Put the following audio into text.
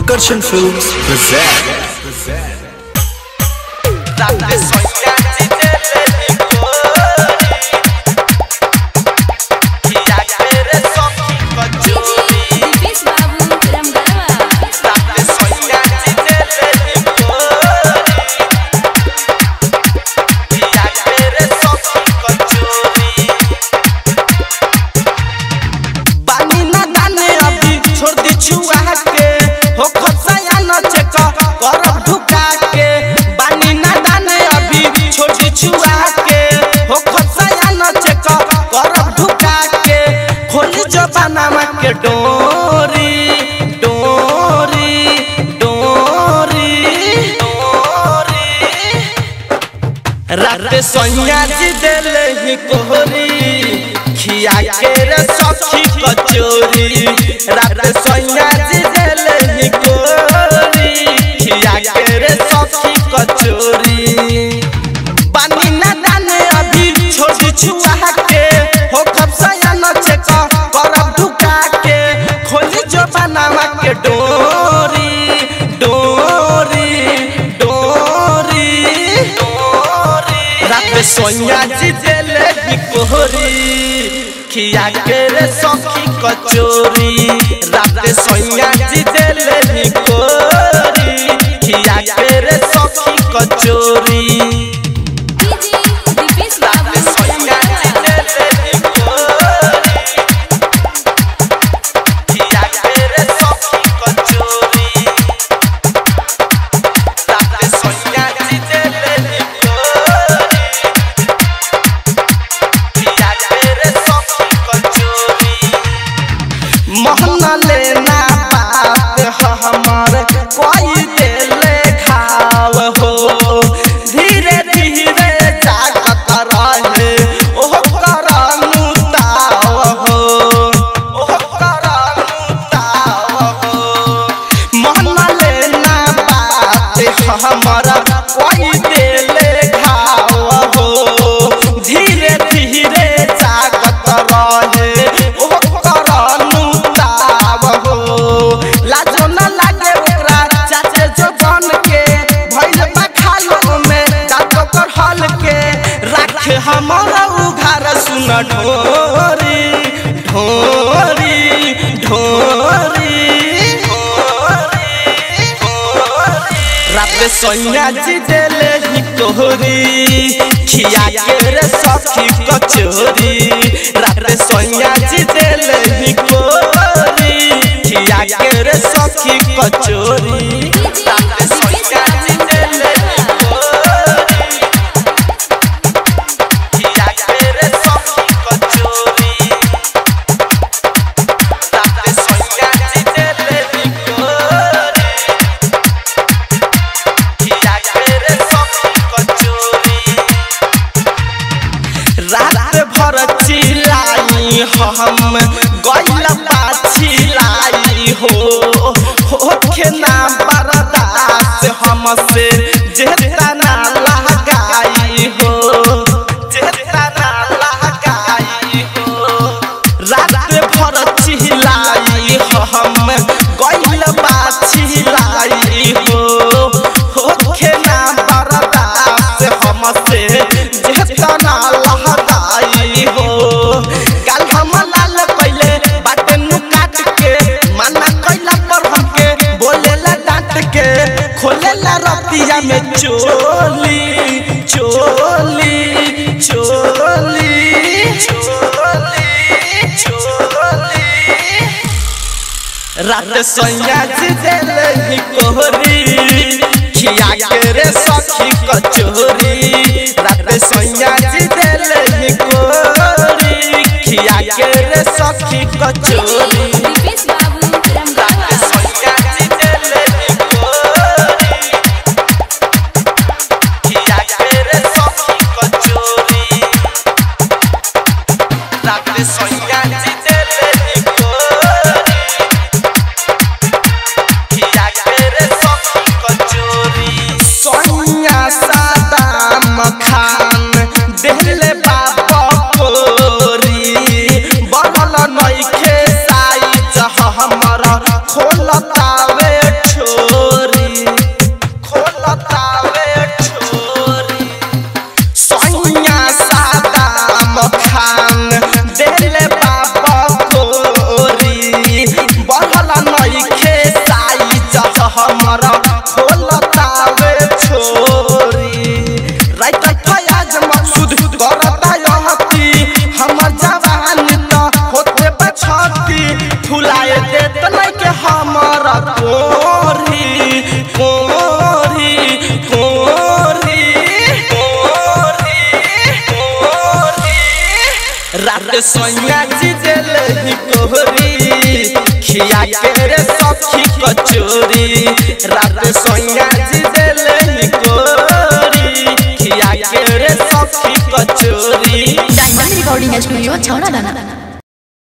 Akarshan Films present. Deepesh बाबू रमगढ़वा पानी ना दाने अभी छोड़ दी छुआ के हो खसाया न चेक करब ढुका के पानी ना दाने अभी छोड़ दी छुआ के हो खसाया न चेक करब ढुका के खोली जो बनामा के डोरी डोरी डोरी डोरी रात सोनिया जी देले ही कोहरी खिया के रे सखी कचोरी रात सोनिया जी देले ही कोहरी खिया के रे सखी कचोरी पानी ना दाने अभी छोड़ी छुआ के हो खपसाया न चेक करब ढुका के खोली जो बनावा के डोरी डोरी डोरी डोरी रात सोनिया जी देले ही कोहरी खिया के रे सखी कचोरी रात सोनिया जी देले ही कोहरी खिया के रे सखी कचोरी दीपेश बाबू रमगढ़वा मोहना लेना बात हमर कोई देले खाव हो धीरे धीरे जागत रहे ओह करानु ताव हो ओह करानु ताव हो मोहना लेना बात हमर कोई देले खाव हो धीरे धीरे जागत रहे ओह करानु ताव हो लाजो न लागे ओकरा चाचे जो बन के भइल बा खालो में दांतो कर हल के राखे हमरा उघार सुन ढोरी ढोरी ढोरी रात सोनिया जी देले ही कोहरी खिया के रे सखी कचोरी रात सोनिया जी देले ही कोहरी खिया के रे सखी कचोरी रात सोनिया जी देले ही कोहरी खिया के रे सखी कचोरी रात सोनिया जी देले ही कोहरी रात भर चिलाई हम गैल पाछिलाई हो होखे ना बर्दाश्त हमसे जेता ना लगाई हो जेता ना लगाई हो रात भर चिलाई हम गैल पाछिलाई हो होखे ना बर्दाश्त हमसे जेता ना लगाई हो कल हम लाल पहले बाटे नु काट के माना कैला पर हमके बोलेला डांट के खोलेला रतिया में चोली चोली चोली चोली चोली रात सोया जी देले ही कोहरी खिया के रे सखी कचोरी रात सोया जी देले ही कोहरी खिया के रे सखी कचोरी दीपेश बाबू रात रमगढ़वा सोया जी देले ही कोहरी खिया के रे सखी कचोरी रात सोया जी देले ही कोहरी सोनिया सादाम खान देले बाबा कोरी बनल नइखे साइज हमर खोलतावे ठो कोरी कोरी कोरी कोरी कोरी रात सोनिया जी दिल ही कोहरी खिया के रे सखी कचोरी रात सोनिया जी दिल ही कोहरी खिया के रे सखी कचोरी डायमंड रिकॉर्डिंग स्टूडियो छौड़ा दाना